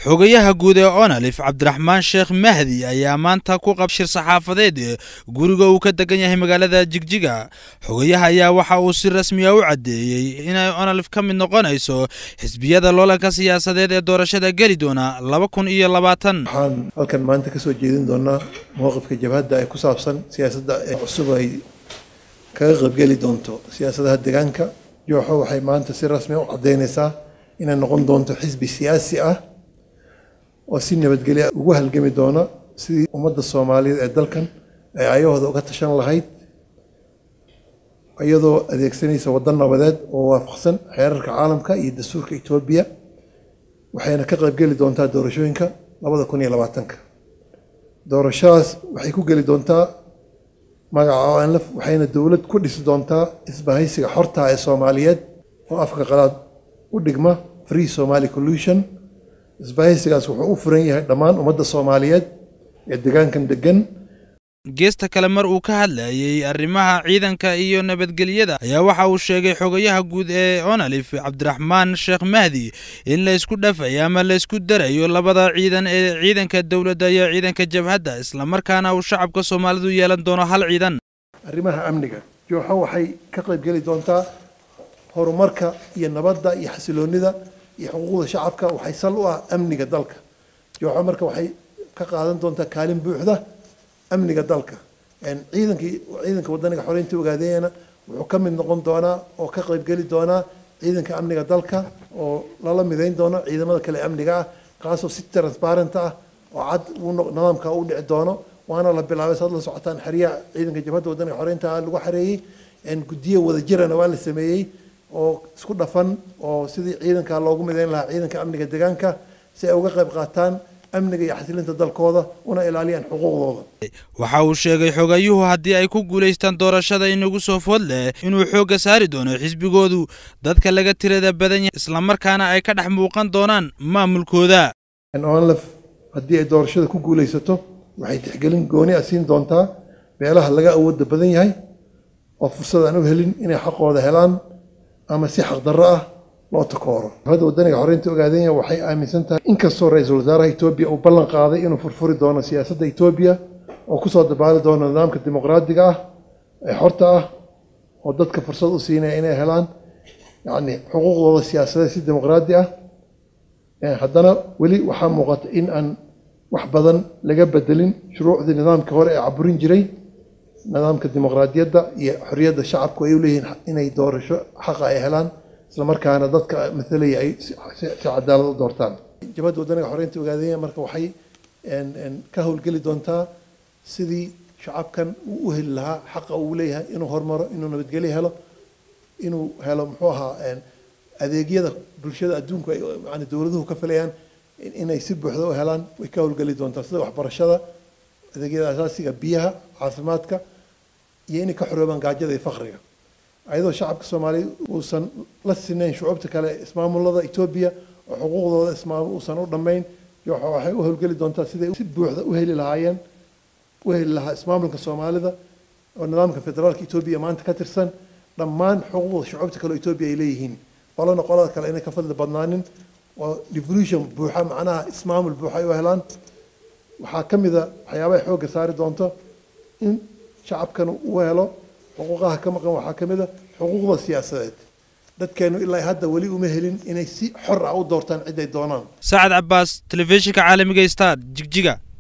xogayaha guud ee onalif cabdiraxmaan sheekh mahdi ayaa maanta ku qab shir saxaafadeed guriga uu ka degan yahay magaalada jigjiga xogayaha ayaa waxa uu si rasmiya u caddeeyey inay onalif ka mid noqonayso xisbiyada loolanka siyaasadeed ee doorashada geli doona laba kun iyo labaatan waxaan halkan maanta ka soo jeedin doonaa mowqifka jabhadda ee ku saabsan siyaasadda ee cusub ay kaga qaybgeli doonto siyaasadaha deegaanka jooxo waxay maanta si rasmi u caddeynaysaa inay noqon doonto xisbi siyaasi ah oo si nabadgelya ugu halgami doona sidii ummadda soomaaliyeed ee dalkan ay ayahooda uga tashan lahayd iyadoo adeegsanaysa waddan nabadeed oo waafaqsan xeerarka caalamka iyo dastuurka etoobiya waxayna ka qaybgeli doontaa doorashooyinka labada kun iyo labaatanka doorashadaas waxay ku geli doontaa magaca onlf waxayna dowlad ku dhisi doontaa isbahaysiga xorta ee soomaaliyeed oo afka qalaad u dhigma free somali collution isbahaysigaas wuxuu u furan yahay dhammaan ummadda soomaaliyeed ee deegaankan degan geesta kale mar uu ka hadlayay arrimaha ciidanka iyo nabadgelyada ayaa waxa uu sheegay xogayaha guud ee onalif cabdiraxmaan sheekh mahdi in la isku dhafayo ama la isku darayo labada ciidan ee ciidanka dowladda iyo ciidanka jabhadda islamarkaana uu shacabka soomaalidu yeelan doono hal ciidan arrimaha amniga jooxo waxay ka qaybgeli doontaa horumarka iyo nabadda iyo xasiloonida iyo xuquuqda shacabka waxay sal u ah amniga dalka jooxo marka waxay ka qaadan doontaa kaalin buuxda amniga dalka ciidankii ciidanka wadaniga xoreynta ogaadeeyana wuxuu ka mid noqon doonaa oo ka qaybgeli doonaa ciidanka amniga dalka oo lala midayn doono ciidamada kale amniga ah kaasoo si transparent ah oo cad nidaamka u dhici doono waana la bilaabay saad la socotaan xeryaha ciidanka jabhadda wadaniga xoreynta lagu xareeyey guddiyo wadajirana waa la sameeyey oo isku dhafan oo sidii ciidanka loogu midayn lahaa ciidanka amniga deegaanka si ay uga qayb qaataan amniga iyo xasilinta dalkooda una ilaaliyaan xuquuqdooda waxa uu sheegay xogayuhu haddii ay ku guulaystaan doorashada inagu soo food leh inuu xoogga saari doono xisbigoodu dadka laga tirada badan yahay islamarkaana ay ka dhex muuqan doonaan maamulkooda onlf haddii ay doorashada ku guulaysato waxay tixgelin gooni a siin doontaa meelaha laga awooda badan yahay oo fursad aan u helin inay xaqooda helaan ama si xaqdarro ah loo takooro hadda wadaniga xoreynta ogaadenya waxay aaminsan tahay inkastoo ra-iisul wasaaraha etoobiya uu ballan qaaday inuu furfuri doono siyaasadda etoobiya oo kusoo dabaali doono nidaamka dimuqraadiga ah ee xorta ah oo dadka fursad u siinaya inay helaan yacni xuquuqdooda siyaasadeed si dimuqraadi ah haddana weli waxaa muuqata in aan wax badan laga bedelin shuruucdii nidaamkii hore ee caburin jiray nidaamka dimuqraadiyadda iyo xorriyadda shacabku ay u leeyihiin inay doorasho xaqa ay helaan islamarkaana dadka matalaya ay si cadaalad u doortaan jabhadda wadaniga xoreynta ogaadaya marka waxay ka howlgeli doontaa sidii shacabkan uu u heli lahaa xaqa uu leeyahay inuu hormaro inuu nabadgelyo helo inuu helo muxuu ahaa adeegyada bulshada adduunku ay yani dowladuhu ka filayaan inay si buuxda u helaan way ka howlgeli doontaa sida waxbarashada adeegyada asaasiga biyaha caafimaadka iyo inay ka xoroobaan gaajada iyo fakriga ayadoo shacabka soomaaliya uusan la sinayn shucuubta kale ismaamulada etoobiya oo xuquuqdooda ismaamul uusan u dhammayn waxay u howlgeli doontaa siday si buuxda u heli lahaayeen u heli lahaa ismaamulka soomaalida oo nidaamka federaalka etoobiya maanta ka tirsan dhammaan xuquuqda shucuubta kale oo etoobiya ay leeyihiin qolana qolada kale inay ka fadli badnaanin oo devolution buuxa macnaha ismaamul buuxa ay u helaan waxaa ka mid a waxyaabahay xoogga saari doonto in shacabkan uu helo xuquuqaha ka maqan waxaa ka mid a xuquuqda siyaasadeed dadkeenu ilaa hadda weli uma helin inay si xor ah u doortaan cid ay doonaan sacad cabaas telefishinka caalamiga star jigjiga